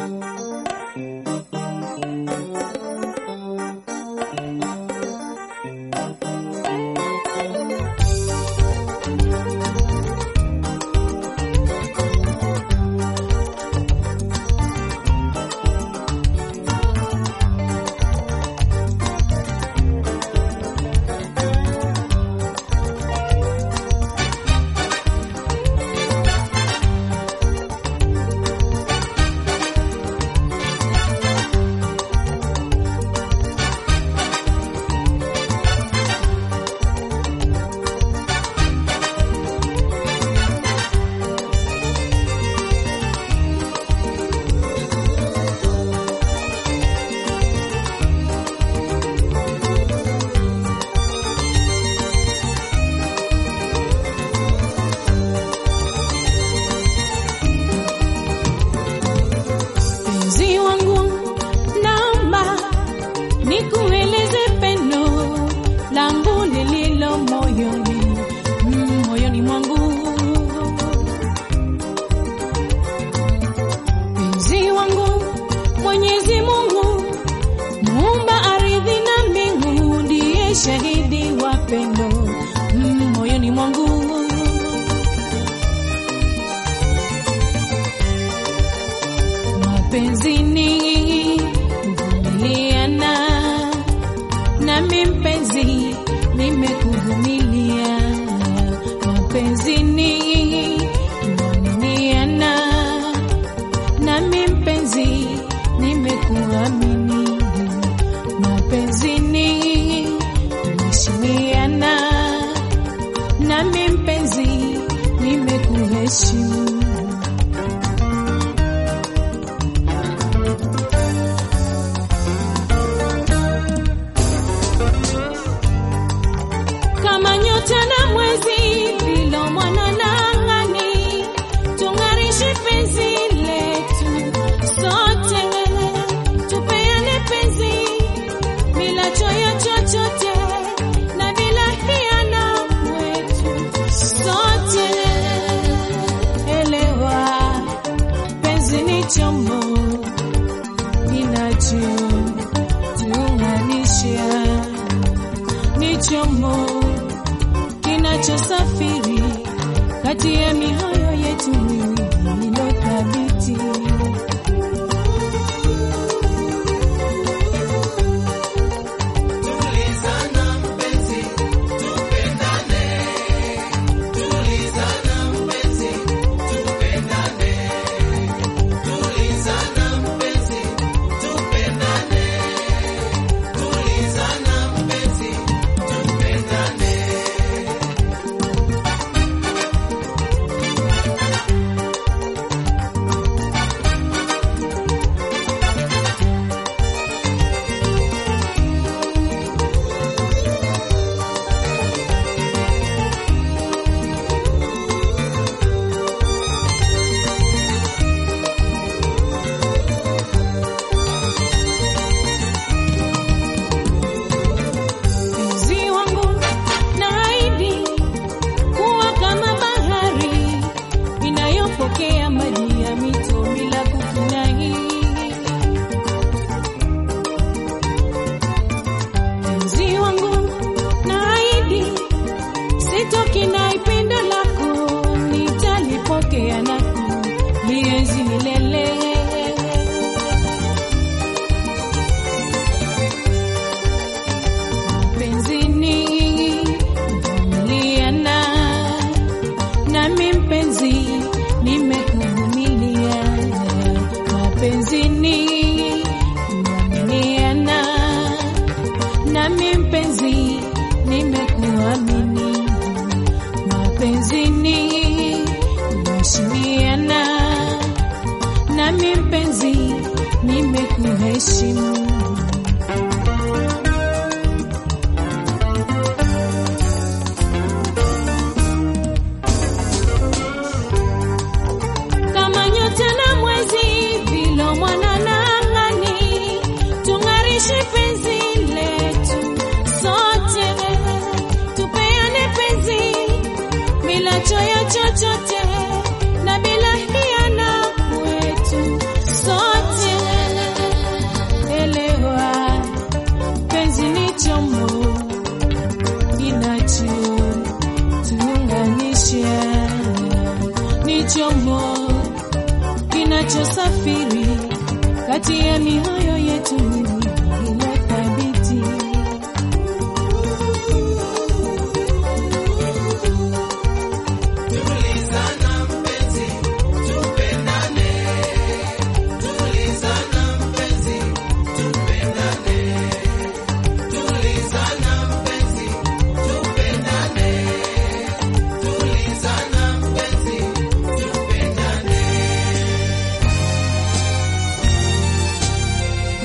Mpenzi wangu, naomba nikueleze pendo langu lililo moyoni, mm, moyoni mwangu. Mpenzi wangu, Mwenyezi Mungu muumba ardhi na mbingu, ndiye shahidi wa pendo mm, moyoni mwangu. Mapenzini kuvumiliana, nami mpenzi nimekuvumilia. Mapenzini kuaminiana, nami mpenzi nimekuamini. Mapenzini kuheshimiana, nami mpenzi nimekuheshimu. kama nyota na mwezi vilo mwana na angani, tung'arishe penzi letu sote, tupeane penzi bila choyo chochote na bila hiana wetu sote. Elewa, penzi ni chombo kinachotuunganisha ni chombo kinachosafiri kati ya mioyo yetu miwili ilo thabiti. Mpenzi wangu, naahidi kuwa kama bahari inayopokea maji ya mito bila kukinai. Mpenzi wangu, naahidi sitokinai pendo lako, nitalipokea na kulienzi milele. Mapenzini kuvumiliana, nami mpenzi nimekuvumilia. Mapenzini kuaminiana, nami mpenzi nimekuamini. Mapenzini kuheshimiana, nami mpenzi nimekuheshimu. kama nyota na mwezi vilo mwana na angani, tung'arishe penzi letu sote, tupeane penzi bila choyo chochote na bila hiana wetu sote. ni chombo kinachosafiri kati ya mioyo yetu miwili ilo thabiti. Tulizana